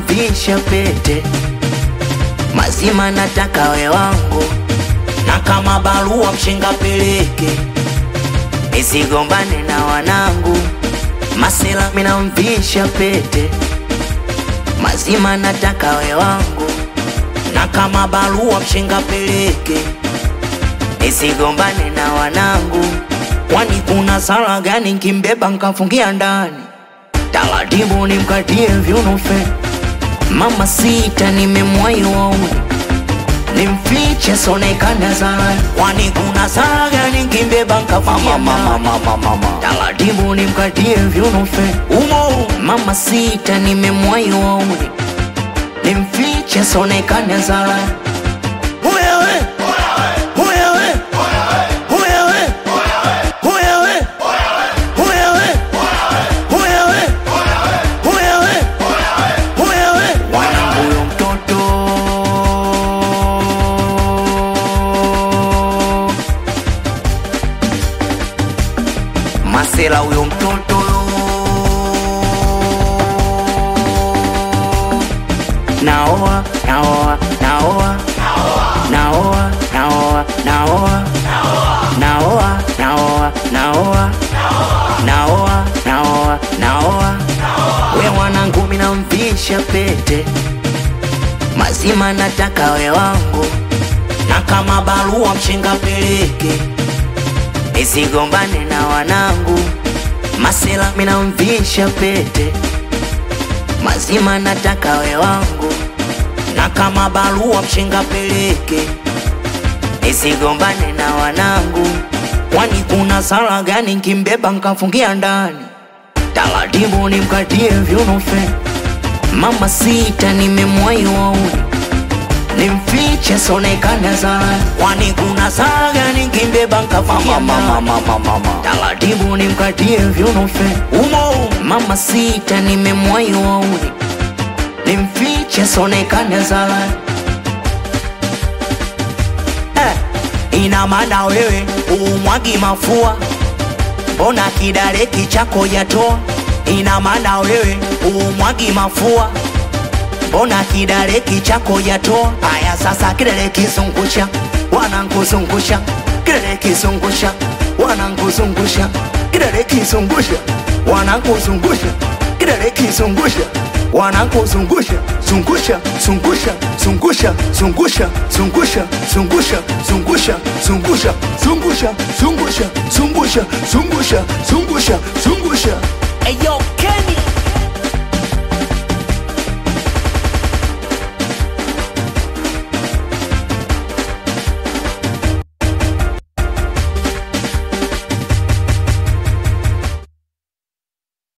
namvisha pete mazima, nataka we wangu, na kama barua mshenga peleke, nisigombane na wanangu. Masela minamvisha pete mazima, nataka we wangu, na kama barua mshenga peleke, nisigombane na wanangu. Kwani kuna sala gani nkimbeba nkafungia ndani? Taratibu nimkatie viunofe mama sita, nimemwahi wauni nimfiche sonekana sana. Kwani kuna sala gani nkimbeba nkafungia ndani? Taratibu nimkatie viunofe umo mama sita, nimemwahi wauni nimfiche sonekana sana. Wewe wewe wewe wewe wanangu huyo mtoto masela huyo mtoto naoa naoa naoa naoa naoa naoa naoa naoa naoa naoa naoa naoa we mwanangu minamvisha pete mazima, nataka we wangu, na kama barua mshenga peleke, nisigombane na wanangu. Masela minamvisha pete mazima, nataka we wangu, na kama barua mshenga peleke, nisigombane na wanangu. Kwani kuna sala gani nkimbeba nkafungia ndani? Taratibu nimkatie viunofe mama sita, nimemwahi wauni nimfiche sonekana sana. Kwani kuna sala gani nkimbeba nkafungia ndani? Taratibu nimkatie viunofe umo mama sita, nimemwahi wauni nimfiche sonekana sana. Eh, ina maana wewe umwagi mafua mbona kidareki chako yatoa? Ina maana wewe umwagi mafua, mbona kidareki chako yatoa? Haya sasa, kidare kizungusha, wanankuzungusha, kidare kizungusha, wanankuzungusha, kidare kizungusha, wanankuzungusha, kidare kizungusha wanakuzungusha zungusha zungusha zungusha zungusha zungusha zungusha zungusha zungusha zungusha zungusha zungusha zungusha zungusha zungusha Hey yo,